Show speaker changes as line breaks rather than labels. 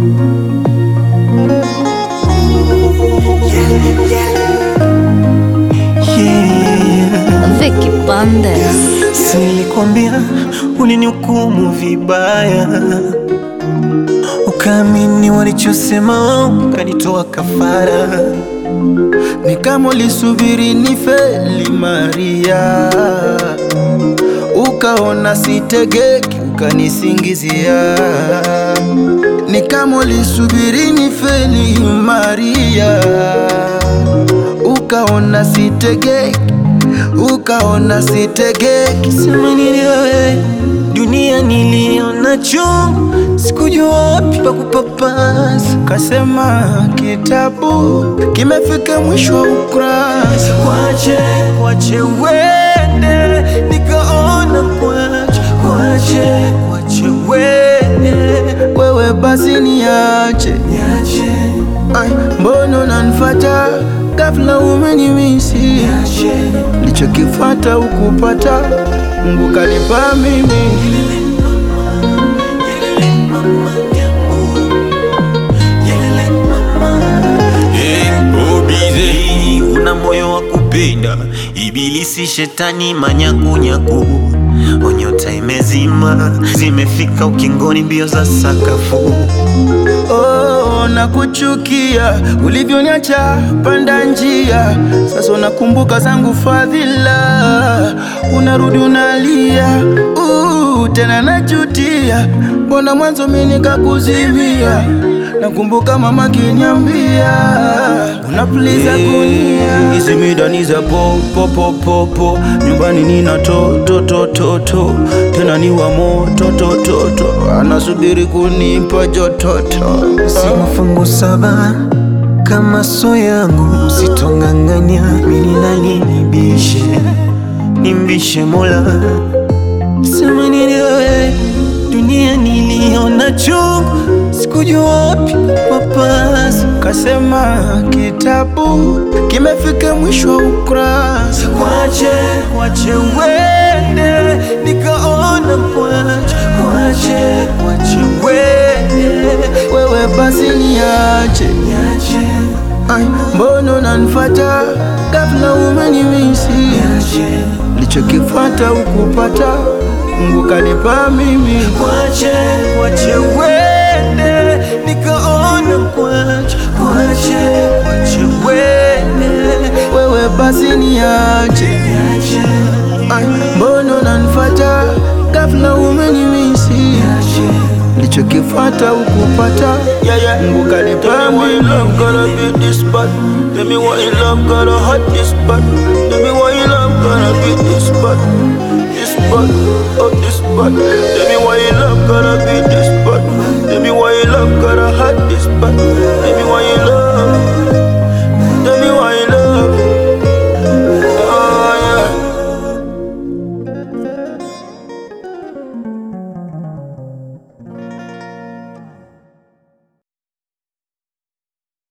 Vicky Bandes.
Si nilikwambia ulinihukumu vibaya, ukaamini walichosema, ukanitoa kafara.
Ni kama ulisubiri nifeli Maria, ukaona sitegeki, ukanisingizia. Ni kama ulisubiri nifeli Maria, ukaona sitegeki, ukaona sitegeki.
Sema nini wewe, dunia niliona chungu, sikujua wapi pa kupapasa.
Kasema kitabu kimefika mwisho wa ukurasa.
Kwache, kwache uende, nikaona kwache, kwache, kwache uende,
Wewe basi niache,
niache,
Ai, mbona unanifuata ghafla, umenimisi
niache.
Lichokifata ukupata, Mungu kanipa mimi.
Hey, una moyo wa kupenda, ibilisi shetani manyakunyaku, onyota imezima, zimefika ukingoni, mbio za sakafu.
Oh, nakuchukia ulivyoniacha panda njia, sasa unakumbuka zangu fadhila, unarudi unalia, uh, tena najutia, mbona mwanzo mimi nikakuzimia. Nakumbuka mama kiniambia unapuliza kunia, hizi midani za po po po po po, nyumbani nina to to to to to, tena ni wa moto to to to, anasubiri kunipa jototo.
Si mafungu saba kama so yangu, usitonganganya mimi nani nibishe, nimbishe Mola. Sema nini wewe, dunia niliona chungu, sikujua wapi papasa.
Kasema kitabu kimefika mwisho wa ukurasa.
Kwache, kwache uende, nikaona kwache, kwache, kwache uende,
Wewe basi niache,
niache,
Ai, mbona unanifuata ghafla, umenimisi
niache.
Lichokifata ukupata, Mungu kanipa mimi.
Kwache, kwache uende, nikaona kwache, kwache, kwache uende,
Wewe basi niache,
niache,
Ai, mbona unanifuata ghafla, umenimisi
niache.
Lichokifata ukupata, yeah, yeah. Mungu kanipa mimi. love gotta be this bad? Tell me why you love gotta hurt this bad? Tell me why you love gotta be this bad? This bad, oh this bad. Tell me why you love gotta be this bad? Tell me why you love gotta hurt this bad? Tell me why